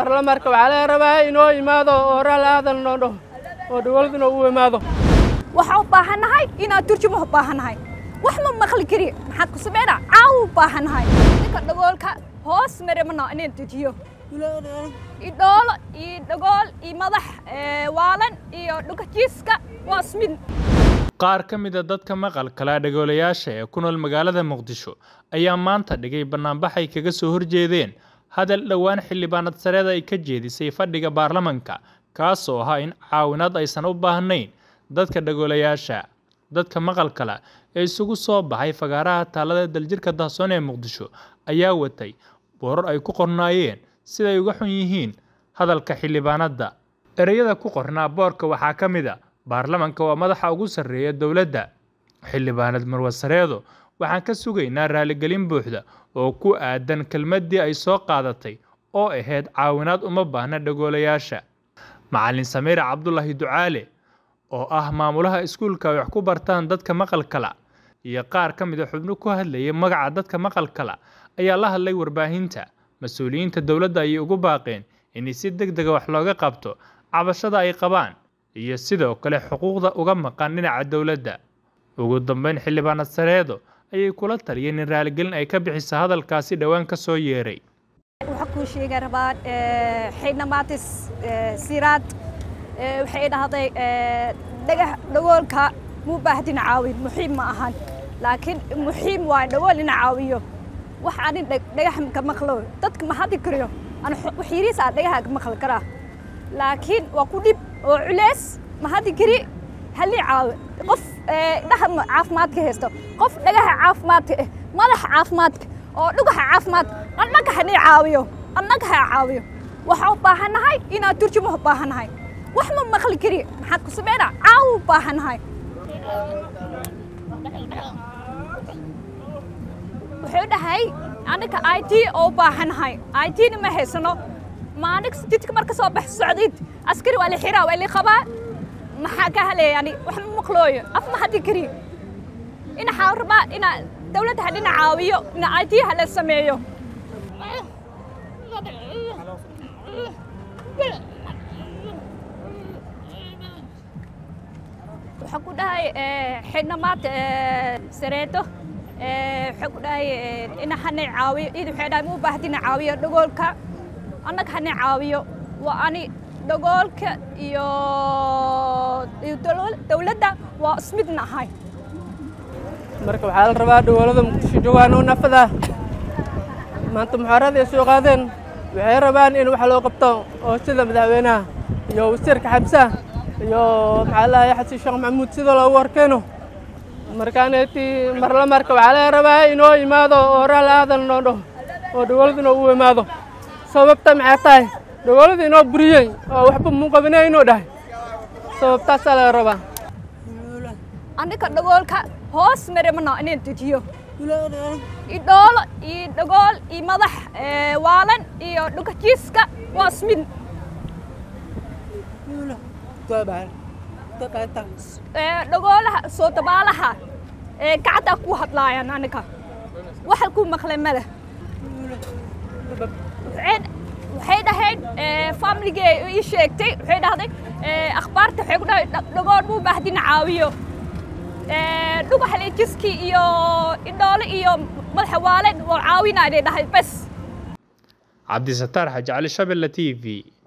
marla marka waxaa laga rabaa inoo imaado oo raali aadan noo dhaho oo dowladuna u imaado waxaan u baahannahay inaan turjumo u baahannahay wax ma maqli kari maxaad ku sameynaa caawa u baahannahay ninka dhagoolka hoos mare mana inaan dejiyo idhoolo iyo dhagool iyo madax waalan iyo dhukajiiska waa ismid qaar ka mid a dadka maqalkala dhagoolayaasha ee ku nool magaalada muqdisho ayaa maanta dhigay bannaanbax ay kaga soo horjeedeen hadal dhowaan xildhibaanad sareeda ay ka jeedisay fadhiga baarlamanka kaasoo ahaa in caawinaad aysan u baahnayn dadka dhagoolayaasha dadka maqalkala ee isugu soo baxay fagaaraha taalada daljirka dahsoon ee muqdisho ayaa watay boorar ay ku qornaayeen siday uga xun yihiin hadalka xildhibaanadda ereyada ku qornaa boorka waxaa ka mid a baarlamanka waa madaxa ugu sarreeya dowladda xildhibaanad marwa sareedo waxaan ka sugaynaa raaligelin buuxda oo ku aadan kelmaddii ay soo qaadatay oo ahayd caawinaad uma baahna dhagoolayaasha macallin samiire cabdulaahi ducaale oo ah maamulaha iskuulka ay wax ku bartaan dadka maqalkala iyo qaar ka mid a xubno ku hadlayay magaca dadka maqalkala ayaa la hadlay warbaahinta mas-uuliyiinta dowladda ayay ugu baaqeen in si deg dega wax looga qabto cabashada ay qabaan iyo sidoo kale xuquuqda uga maqan dhinaca dowladda ugu dambeyn xildhibaanad sareedo ayay kula taliyeen in raaligelin ay ka bixiso hadalkaasi dhowaan ka soo yeeray waxaa kuu sheega rabaa xidhnamaatis siraad waxay dhahday dhagax dhagoolka muu baahdin caawin muxiim ma ahan laakiin muxiim waa dhagool ina caawiyo wax anin dhagax ka maqlo dadka ma hadli kariyo an waxyariis aa dhagaha ka maqli karaa laakiin waa ku dhib oo culeys ma hadli kari halii caawi qof dhaha caafimaadka haysto qof dhagaha caafimaadka eh madaxa caafimaadka oo dhugaha caafimaadka annaga hanay caawiyo annaga ha caawiyo waxaan u baahannahay inaan turjumo u baahannahay wax ma maqli kari maxaad ku sameynaa caawa u baahannahay wuxuu dhahay aniga i t oo u baahannahay i t-na ma haysano maanig jidka marka soo bax socdid askari waa la xiraa waa la qabaa maxaa ka haleeya ani wax ma maqlooyo af ma hadli kari inaxaa rabaa inaa dawladda hadhina caawiyo ina i t hala sameeyo waxaa ku dhahay xidhnamaad sareedo waxaa ku dhahay ina hanay caawiyo id waxay dhahay ma u baahdina caawiyo dhagoolka annaga hanay caawiyo waa ani dhagoolka iyo dawladda waa ismidna ahay marka waxaa la rabaa dowladda muqdisho joogaan oo nafada maanta muxaarada ay soo qaadeen waxay rabaan in wax loo qabto oo sida madaxweynaha iyo wasiirka xabsa iyo maxaa lahay xasan sheekh maxamuud sida loogu horkeeno markaaneti marla marka waxaa laga rabaa inoo imaado oo raali aadan noo dhaho oo dowladuna u imaado sababta maxay tahay dowladda inoo buriyey oo waxba muu qabinay inuu dhahay sababtaasaa laga rabaa aniga dhagoolka hoos mare mana inaan dejiyo idhoolo iyo dhagool iyo madax waalan iyo dhukajiiska waa ismid dhagoolaha soo dabaalaha gacaddaa ku hadlaayaan aniga waxa ku maqlay male waxay dhahayd familigee ii sheegtay waxay dhahday akhbaarta waxay ku dhahay dhagool muu baahdina caawiyo dhugaxaleejiskii iyo idhoole iyo madaxa waalen waa caawinaa inay dhahay bes cabdisataar xaji cali shabelle t v